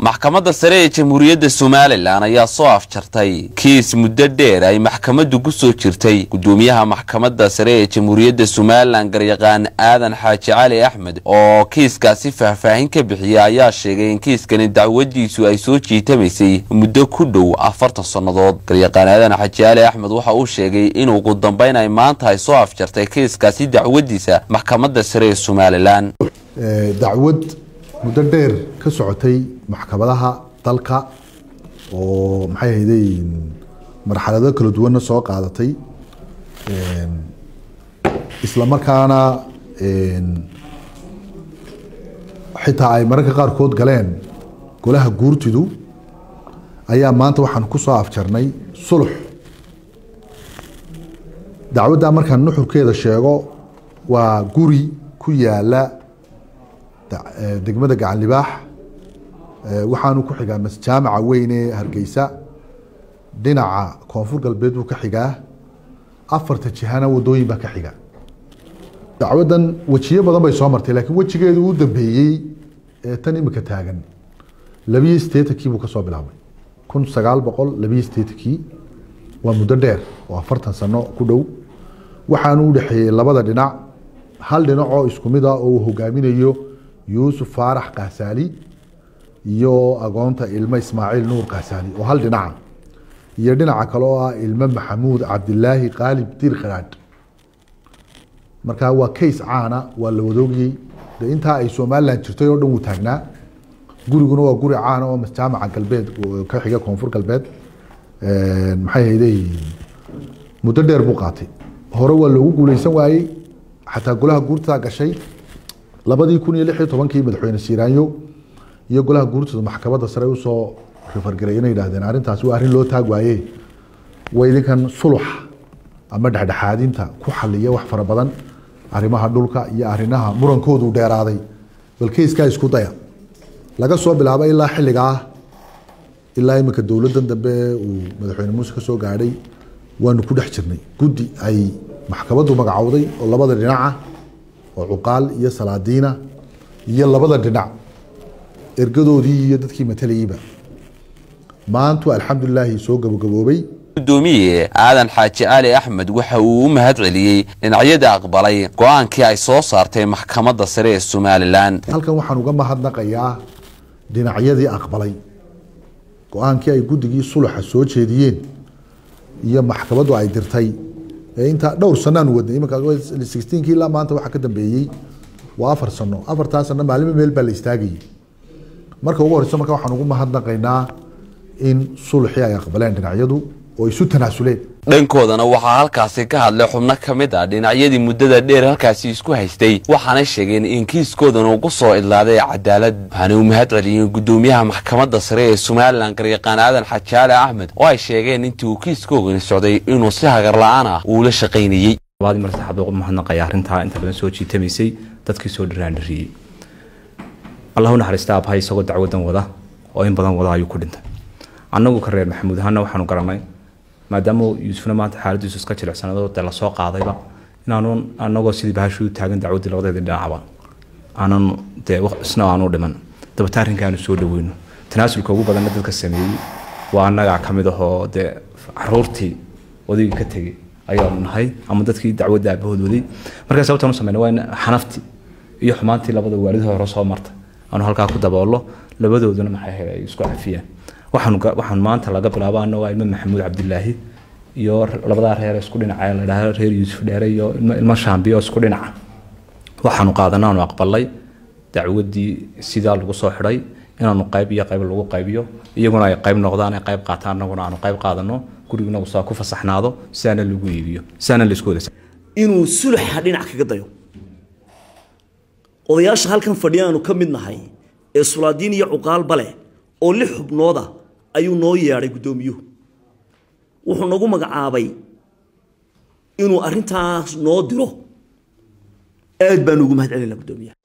maxkamadda sare ee jamhuuriyadda somalilan ayaa soo afjartay kiis muddo dheer ay maxkamaddu ku soo jirtay gudoomiyaha maxkamadda sare ee jamhuuriyadda somalilan garyaqaan aadan xaaji cali axmed oo kiiskaasi faahfaahin ka bixiya ayaa sheegay in kiiskani dacwadiisu ay soo jiitamaysay muddo ku dhow afartan sannadood garyaqaan aadan xaaji cali axmed waxa uu sheegay in ugu dambeyn ay maanta ay soo afjartay kiiskaasi dacwadiisa maxkamadda sare ee somalilan dacwad muddo dheer ka socotay maxkamadaha dalka oo maxay ahayday marxalado kala duwanna soo qaadatay isla markaana xitaa ay mararka qaarkood galeen golaha guurtidu ayaa maanta waxaan ku soo afjarnay sulux dacwaddaa markaan nuxurkeeda sheego waa guri ku yaala degmada gacan libaax waxaanu ku xigaa masjaamaca weyn ee hargeysa dhinaca koonfur galbeed buu ka xigaa afarta jihana wadooyin baa ka xiga dacwaddan wejiyo badan bay soo martay laakiin wejigeedu u dambeeyey ee tan imika taagan labiyo sideetankii buu kasoo bilaabay kun sagaal boqol labiyo sideetankii waa muddo dheer oo afartan sano ku dhow waxaanu u dhexeeyey labada dhinac hal dhinac oo isku mid ah oo uu hogaaminayo yuusuf faarax kaasaali iyo agoonta ilmo ismaaciil nuur kaasaali oo hal dhinaca iyo dhinaca kale oo ah ilmo maxamuud cabdilaahi qaalib dir kharaadh marka waa case caana waa la wadoogiyey de intaa ay somalilan jirtay oo dhan wuu taagnaa guriguna waa guri caana oo masjaamaca galbeed ka xiga koonfur galbeed maxay hayday muddo dheer buu qaatay hore waa loogu guuleysan waayey xataa golaha guurtaa gashay labadii kun iyo lix iyo tobankii madaxweyne siiraanyo iyo golaha guurtooda maxkamadda sare usoo rifargaray inay yidhahdeen arrintaasi waa arrin loo taag waaye waa idinkan sulux ama dhexdhexaadinta ku xaliya wax fara badan arrimaha dhulka iyo arrimaha murankoodu dheeraaday bal keyskaa isku daya laga soo bilaabo ilaa xilligaa ilaa iminka dowladdan dambe uu madaxweyne muuse ka soo gaadhay waanu ku dhex jirnay guddi ay maxkamaddu magacowday oo labada dhinaca oo cuqaal iyo salaadiina iyo labada dhinac ergadoodii iyo dadkii matalayeyba maantu alxamdulilaahi soo gabagaboobay gudoomiye aadan xaaji cali axmed waxa uu u mahad celiyey dhinacyada aqbalay go-aankii ay soo saartay maxkamadda sare ee somalilan halkan waxaan uga mahadnaqayaa dhinacyadii aqbalay go-aankii ay guddigii suluxa soo jeediyeen iyo maxkamaddu ay dirtay intaa dhowr sanaanu wadnay iminkaasixteenkii ilaa maanta waxaa ka dambeeyey waa afar sano afartaa sano maalimo meel baa la istaagayay marka ugu horeyso marka waxaan ugu mahadnaqaynaa in sulxii ay aqbaleen dhinacyadu oo isu tanaasuleen dhankoodana waxaa halkaasi ka hadlay xubno ka mid ah dhinacyadii muddada dheer halkaasi isku haystay waxaanay sheegeen in kiiskoodan uu ku soo idlaaday cadaalad waxaana u mahad celiyeen gudoomiyaha maxkamadda sare ee somalilan garyaqaan aadan xajaale axmed oo ay sheegeen intii uu kiiskoogani socday inuu si hagar la-aan ah uu la shaqaynayey labaadii mar saxaad ugu mahadnaqaya arrintaa inta badan soo jiitamaysay dadkii soo dhiraandhiriyey allah u naxariista abhay isagoo dacwadan wada oo in badan wada ayuu ku dhintay annagu ka reer maxamuud ahaana waxaanu garanay maadaama yuusufna maanta xaaladiisu iska jilicsanado dee lasoo qaadayba inaanu anagoo sidii bahashu u taagan dacwaddii labadeedii dhinacba aanan dee isna aanu dhiman dabata arrinkaanu soo dhaweyno tanaasulka ugu badanna dadka sameeyey waa annagaa ka mid ahoo dee caruurtii odaygii ka tegey ayaanu nahay ama dadkii dacwadda aabahood waday markaa sababtaan u sameynay waa in xanaftii iyo xumaantii labada waalid hore soo martay aanu halkaa ku daboollo labadooduna maxay ahayd ay isku cafiyaan waxaan maanta laga bilaabo ana waa ilmo maxamuud cabdilaahi iyo labadaa reer isku dhinaca la dhaha reer yuusuf dheere iyo ilmo shaambiyo isku dhinaca waxaanu qaadana aanu aqbalay dacwadii sidaa lagu soo xidhay inaanu qayb iyo qayb lagu qaybiyo iyaguna ay qayb noqdaan ay qayb qaataan anaguna aanu qayb qaadano gurignagu saa ku fasaxnaado sidaana lagu iibiyo sidaana laisku wada inuu suluxa dhinac kaga dayo odayaasha halkan fadhiyaanu ka mid nahay ee sulaadiin iyo cuqaalba leh oo lix xubnooda ayuu noo yeedhay guddoomiyuhu wuxuu nagu magacaabay inuu arrintaas noo diro aad baanu ugu mahad celinaa guddoomiyaha